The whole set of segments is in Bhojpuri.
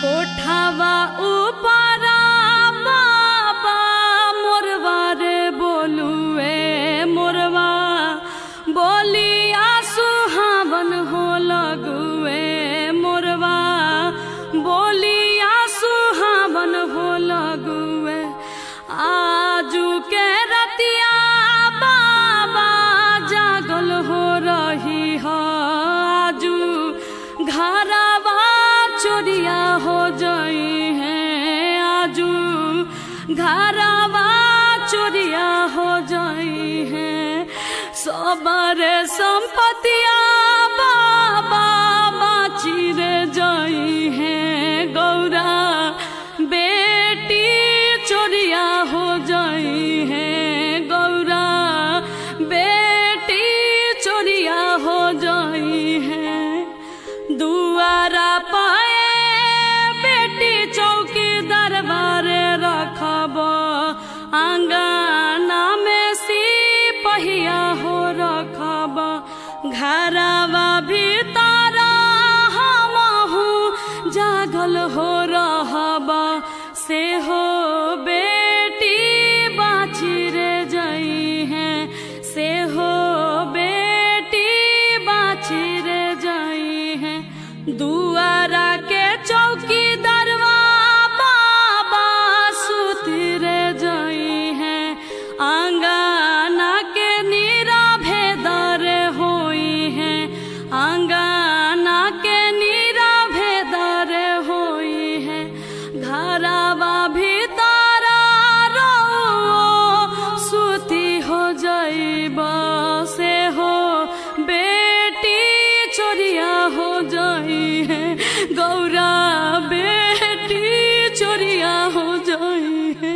कोठावा ऊपरा बाबा मोरवा रे बोलुए मोरवा बोलिया सुहावन हो लगुए मोरवा बोलिया सुहावन हो लगुए आजू के रतिया बाबा जागल हो रही हो आजू घरवा चोरिया हो जाई है आजू घरवा चोरिया हो जाई है सबर संपतिया बाबा बाची रे जाई है गौरा बेटी चोरिया हो जाई है गौरा बेटी चोरिया हो जाई है दुआरा पाए बेटी चौकी दरबार रखब आंगना में सिपहिया हो रखब घरवा भीतर हमहू जागल हो रहब से हो बेटी बाची रे जई है से हो बेटी बाची रे जई है दुआरा के चौकी दरवा बाबा सुती रे जई है आंगना के नीरा भेदर होई है आंगना के नीरा भेदर होई है घरवा भीतर रो सुती हो जाइब से हो बेटी चोरिया हो जाई है गौरा बेटी चोरिया हो जाई है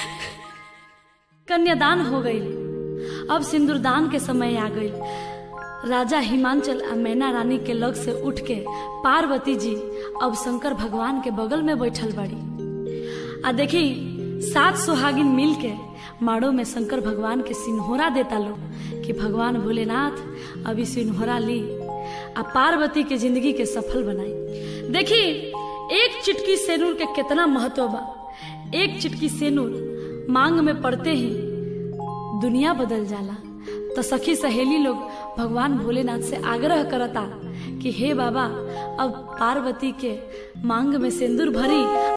कन्यादान हो गई अब सिंदूरदान के समय आ गई राजा हिमांचल आ मैना रानी के लग से उठ के पार्वती जी अब शंकर भगवान के बगल में बैठल बाड़ी आ देखी सात सुहागिन मिल के माड़ो में शंकर भगवान के सिन्होरा देता लो कि भगवान भोलेनाथ अभी सिन्होरा ली आ पार्वती के जिंदगी के सफल बनाई देखी एक चिटकी सेनूर के कितना महत्व बा एक चिटकी सेनूर मांग में पड़ते ही दुनिया बदल जाला तो सखी सहेली लोग भगवान भोलेनाथ से आग्रह करता कि हे बाबा अब पार्वती के मांग में सिंदूर भरी